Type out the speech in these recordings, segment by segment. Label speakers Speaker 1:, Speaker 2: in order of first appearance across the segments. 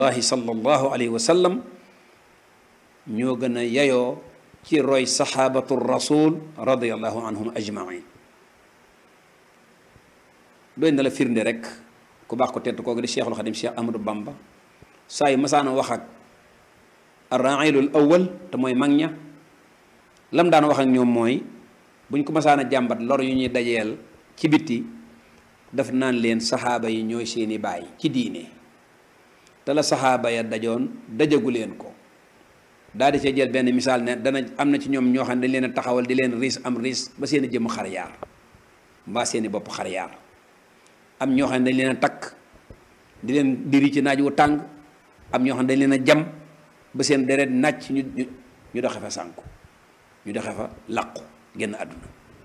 Speaker 1: allahi sallallahu alayhi wa sallam ñoo gën a yayoo ci roy saxaabatu rasul radiallahu anhum ajmain doy na la firnde rek ku baax ko tedd kooku di cheikhul xadim cheikh ahmadou bamba saa yu masaana wax ak arrailul awal te mooy mag ña lam daan wax ak ñoom mooy buñ ko masaana jàmbat lor yu ñuy dajeel ci bitti daf naan leen saxaaba yi ñooy seeni baay ci diine te la saxaaba ya dajoon dajagu leen ko daal di cee jël benn misaal ne dana am na ci ñoom ñoo xam ne dañ leen a taxawal di leen riis am riis ba seen i jëmm xar yaar mbaa seen i bopp xar yaar am ñoo xam ne dañ leen a takk di leen diri ci naaj wu tàng am ñoo xam ne dañ leen a jam ba seen deret nàcc ñu ñu doxe fa sànku ñu doxe fa làqu génn àdduna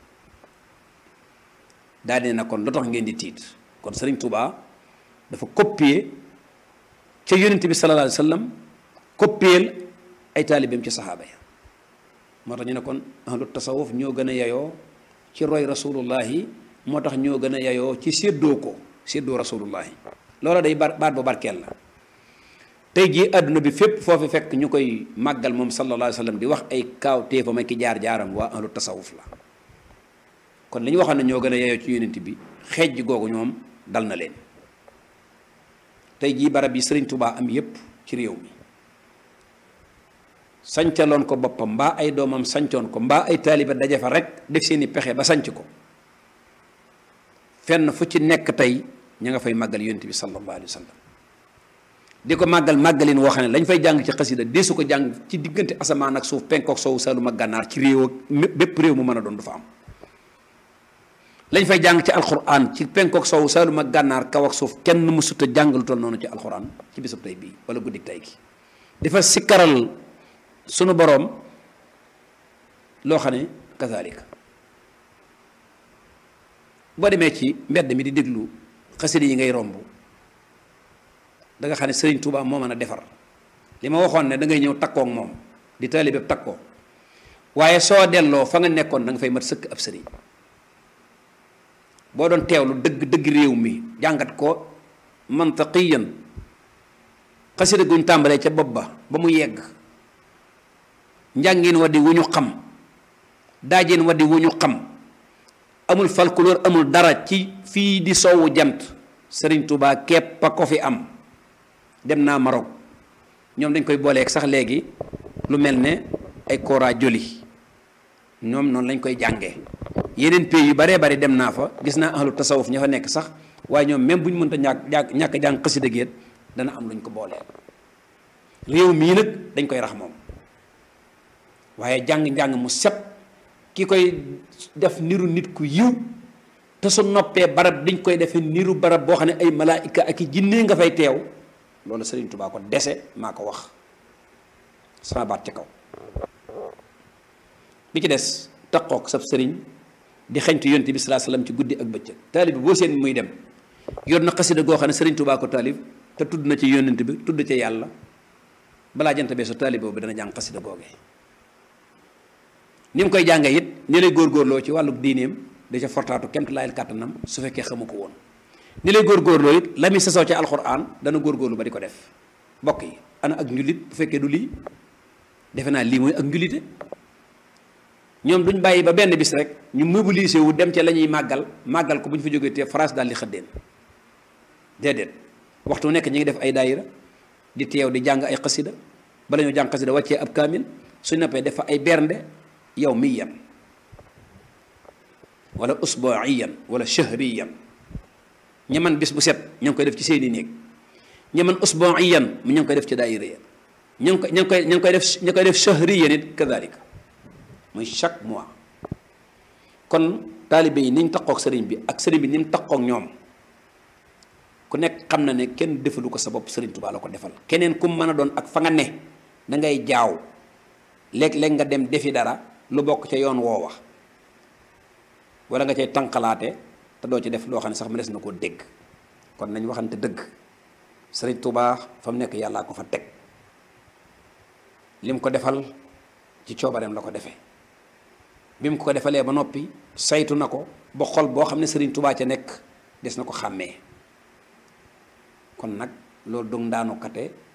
Speaker 1: daal di ne kon lu tax ngeen di tiit kon Sëriñ Tuubaa dafa copier ca yonent bi sallallahu alayhi wa sallam copier ay taalibeem ci saxaaba ya moo tax ñu ne kon ahlu tasawuf ñoo gën a yayoo ci roy rasulullahi moo tax ñoo gën a yayoo ci séddoo ko séddoo rasulullahi loola day bar baat bu barkeel la tey jii àdduna bi fépp foofu fekk ñu koy màggal moom sallallahu alayhi wa sallam di wax ay kaaw téefam ak ki jaar-jaaram waa ahlu tasawuf la kon li ñu waxoon ne ñoo gën a yayoo ci yonent bi xeej googu ñoom dal na leen tey jii barab yi sëriñ Tubaa am yépp ci réew mi sancaloon ko boppam mbaa ay doomam sancoon ko mbaa ay taaliba daje fa rek def seeni pexe ba sanc ko fenn fu ci nekk tey ña nga fay màggal yonent bi sallallahu alayhi wa sallam di ko màggal màggalin woo xam ne lañ fay jàng ci xasida deesu ko jàng ci diggante asamaan ak suuf penkook soowu saalum ak gànnaar ci réew ak bépp réew mu mën a doon du fa am lañ fay jàng ci alxuraan ci penkook soowu saalum ak gànnaar kaw ak suuf kenn mësut a jàng lu toll noonu ci alxuraan ci bisub tey bii wala guddik tey gi dafa sikkaral sunu boroom loo xam ne kazalika boo demee ci mbedd mi di déglu xasida yi ngay romb da nga xam ne Sëriñ Tuubaa moo mën a defar li ma waxoon ne da ngay ñëw takkook moom di taalibe takkoo waaye soo delloo fa nga nekkoon da nga fay mat sëkk ab sëriñ boo doon teewlu dëgg dëgg réew mi jàngat ko mantaqiyan xasida guñ tàmbalee ca bopp ba ba mu yegg njàngin wa di wu ñu xam daajin wa di wu ñu xam amul folklore amul dara ci fii di soowu jant Sëriñ Tuubaa képp a ko fi am dem naa Maroc ñoom dañ koy booleeg sax léegi lu mel ne ay kora joli ñoom noonu lañ koy jàngee yeneen pays yu baree bari dem naa fa gis naa ahlu tasawuf ña fa nekk sax waaye ñoom même bu ñu mënta ñàkk ñàkk jàng xasida géet dana am luñ ko boolee réew mii nag dañ koy rax moom waaye jàng-njàng mu set ki koy def niru nit ku yiw te su noppee barab dañ koy defee niru barab boo xam ne ay malaayika ak i jinne nga fay teew loolu Sëriñ Tuubaa ko dese maa ko wax sama baat ci kaw bi ci des taqook sab sëriñ di xeñtu yonte bi salaa salaam ci guddi ak bëccëg taalib bi boo seen muy dem yor na xasida goo xam ne Sëriñ Tuubaa ko taalib te tudd na ci yonent bi tudd ci yàlla balaa jant bee su taalib boobu dana jàng xasida googee ni mu koy jàngee it ni lay góorgóorloo ci wàllu diineem da ca fortaatu kemt laayal kàttanam su fekkee xamu ko woon ni lay góorgóorloo it la muy sasoo ci alxuraan dana góorgóorlu ba di ko def mbokk yi ana ak njulit bu fekkee du lii defe naa lii mooy ak njulite ñoom duñ bàyyi ba benn bis rek ñu mobilisé wu dem ca la ñuy màggal màggal ko bu ñu fa jógee te France daal di xëddeen déedéet waxtu nekk ñu ngi def ay daayira di teew di jàng ay xasida bala ñoo jàng xasida wàccee ab kaamil suñ noppee def fa ay bernde yow miyan wala usbuiyan wala shahriyan ña man bis bu set ña ngi koy def ci seeni néeg ña man usbuiyan mu ña ngi koy def ci daayira ya ña ngi koy ña ngi koy ña ngi koy def ña koy def shahriyan it kadalika muy chaque mois kon taalibe yi ni ñu taqoog sëriñ bi ak sëriñ bi ni mu taqoog ñoom ku nekk xam na ne kenn defalu ko sa bopp sëriñ Tuubaa la ko defal keneen ku mën a doon ak fa nga ne da ngay jaaw léeg-léeg nga dem defi dara lu bokk ca yoon woowa wala nga cay tànqalaate te doo ci def loo xam ne sax mu des na koo dégg kon nañ waxante dëgg sëriñ Tuubaa fa mu nekk yàllaa ko fa teg lim ko defal ci coobareem la ko defee bi mu ko defalee ba noppi saytu na ko ba xol boo xam ne sëriñ Tuubaa ca nekk des na ko xàmmee kon nag loolu dog ndaanu kate